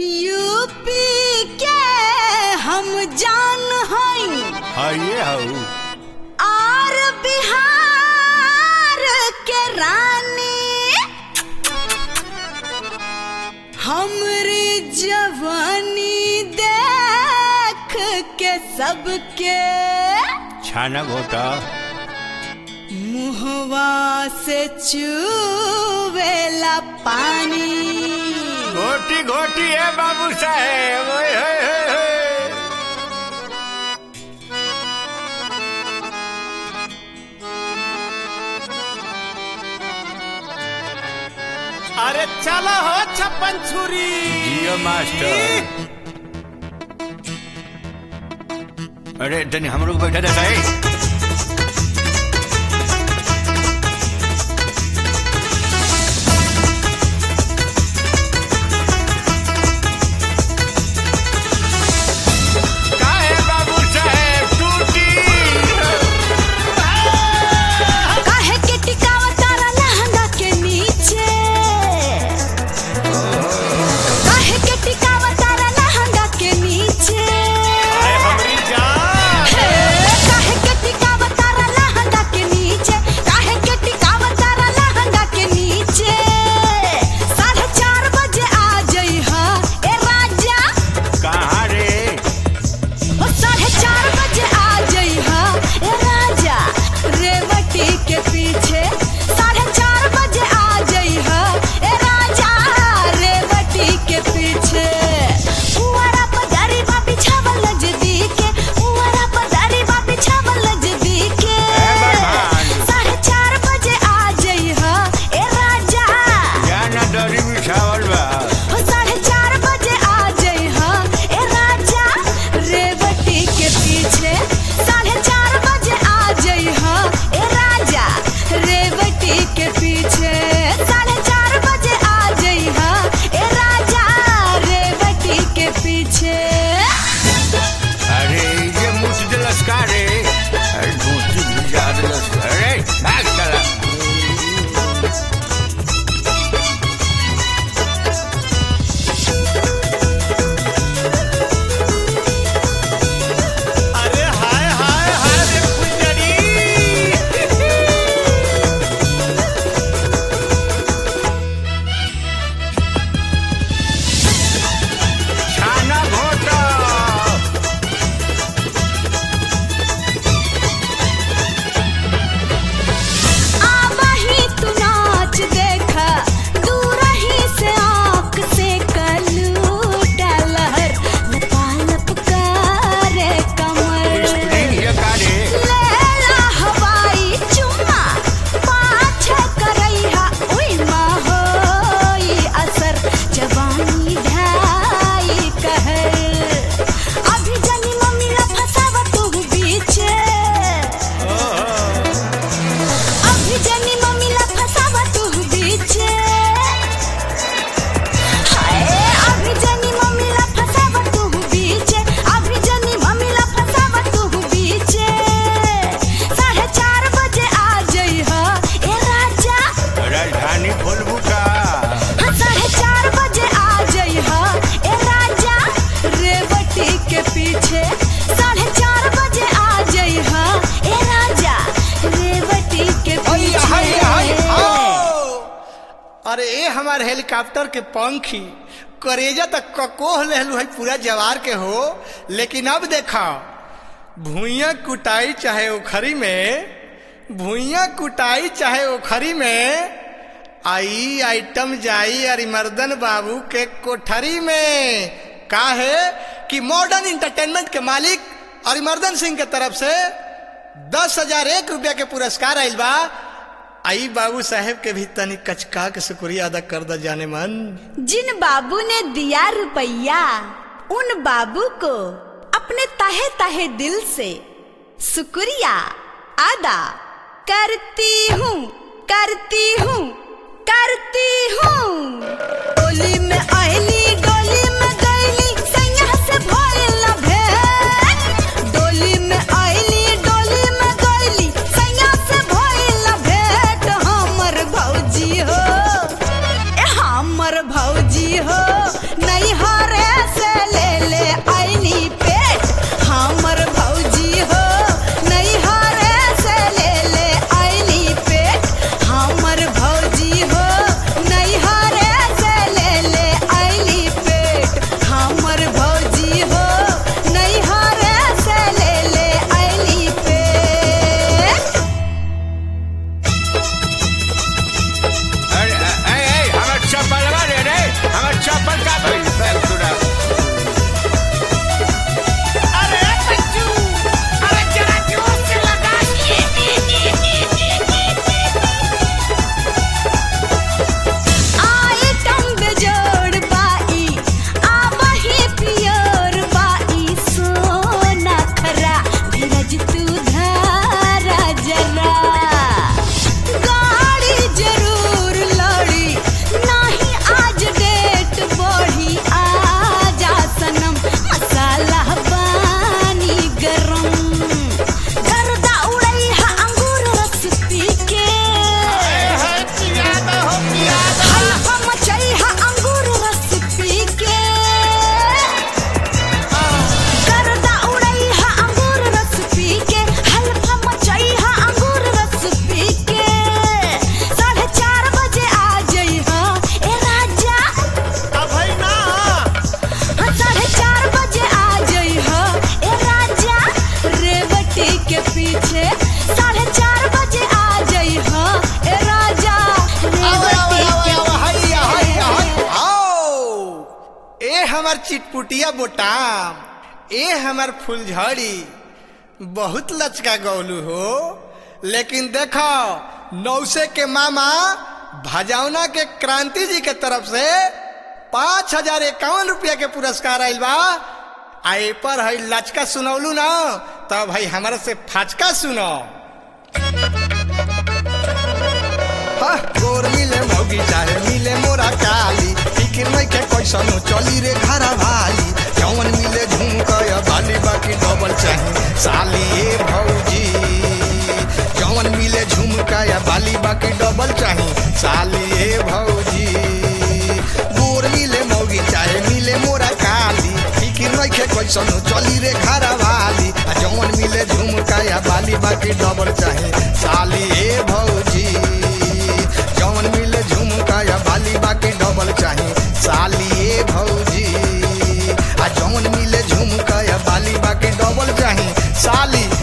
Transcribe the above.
UP के हम जान हई हइये हऊ और बिहार के रानी हमरी जवानी देख के सबके छाना घोटा मुहवा से चूवेला पानी घोटी घोटी है बाबू साहेब ओए होए होए होए। अरे चलो हो छप्पन छुरी जियो मास्टर अरे तनी हमरो को बैठा देता है काहे बाबू साहेब टूटी काहे के टिकावा तारा लहंगा के नीचे काहे के टिकावा तारा लहंगा के नीचे अरे हमरी जान हे, काहे के टिकावा तारा लहंगा के नीचे काहे के टिकावा तारा लहंगा के नीचे साढ़े चार बजे आ जइहा ए राजा कहाँ रे ओ साढ़े चार बजे आ जइहा ए राजा रेवती के पीछे साढ़े चार बजे आ जइहा ए राजा रेवती के पीछे पुअरा पदारी बा बिछावल नजदीके पुअरा पदारी बा बिछावल नजदीके ए भगवान। साढ़े चार बजे आ जइहा ए राजा जाना दरी बिछावल बा ओ साढ़े चार बजे आ जइहा ए राजा रेवती के पीछे साढ़े चार बजे आ जइहा ए राजा रेवती के पीछे साढ़े चार बजे आ जइहा ए राजा रेवती के पीछे अरे ये मुझ दिलस का रे अरे धोती भी जा दिलस अरे भाग चला अरे हाय हाय हाय रे फुलझड़ी छाना घोटा आवाही तू नाच देखा दूर ही से आँख से कलूटा लहर लपालप करे कमर स्प्रिंग ये का रे लेला हवाई चुम्मा पाछे करैहा उई माँ होई असर जवानी ढाई कहर अभी जनी मम्मी ला फसावा तू बीचे अभी जनी मम्मी ला फसावा तू बीचे हाय अभी जनी मम्मी ला फसावा तू बीचे अभी जनी मम्मी ला फसावा तू बीचे साढ़े चार बजे आ जइहा ए राजा राजधानी खोलबू का हाँ, साढ़े चार बजे आ जइहा ए राजा रेवती के पीछे साढ़े चार बजे आ जइहा ए राजा रेवती के हाय हाय हाय पीछे आओ। अरे ए हमार हेलीकॉप्टर के पंखी करेजा तक ककोह लेलू है पूरा जवार के हो लेकिन अब देखा भूइया कुटाई चाहे उखरी में भूइया कुटाई चाहे उखरी में आई आइटम जाई अरिमर्दन बाबू के कोठरी में का है कि मॉडर्न इंटरटेनमेंट के मालिक अरिमर्दन सिंह के तरफ से दस हजार एक रुपया के पुरस्कार आइल बा आई बाबू साहेब के भी तनी कचका के शुक्रिया अदा कर द जाने मन जिन बाबू ने दिया रुपया उन बाबू को अपने तहे तहे दिल से शुक्रिया अदा करती हूँ करती हूँ करती हूँ डोली में आईली डोली में गईली सैया से भइल ना भेंट डोली में आईली डोली में गईली सैया से भइल ना भेंट हमर भौजी हो ए हमर भौजी हो नहीं हरे ए हमार चिटपुटिया बोटाम ए हमार फुलझड़ी बहुत लचका गौलू हो लेकिन देखो नौसे के मामा भजौना के क्रांति जी के तरफ से पाँच हजार इक्यावन रुपया के पुरस्कार आयल बा आ ए पर है लचका सुनौलू ना तब भाई हमारे से फाचका सुनो हाँ, गोर मिले मौगी चाहे मिले मोरा काली फिकिर नहीं के कैसनो चली रे घर भाई जौन मिले झुमकया बाली बाकी डबल चाहे साली ए भौजी जौन मिले झुमकया बाली बाकी डबल चाहे साली ए भौजी गोर मिले मौगी चाहे मिले मोरा काली फिकिर नहीं के कैसनो चली रे घर वाली आ जौन मिले झुमकया बाली बाकी डबल चाहे साली ए भौजी जौन मिले झुमका या बाली बाकी डबल चाहे साली ए भौजी आ जौन मिले झुमका या बाली बाकी डबल चाहे साली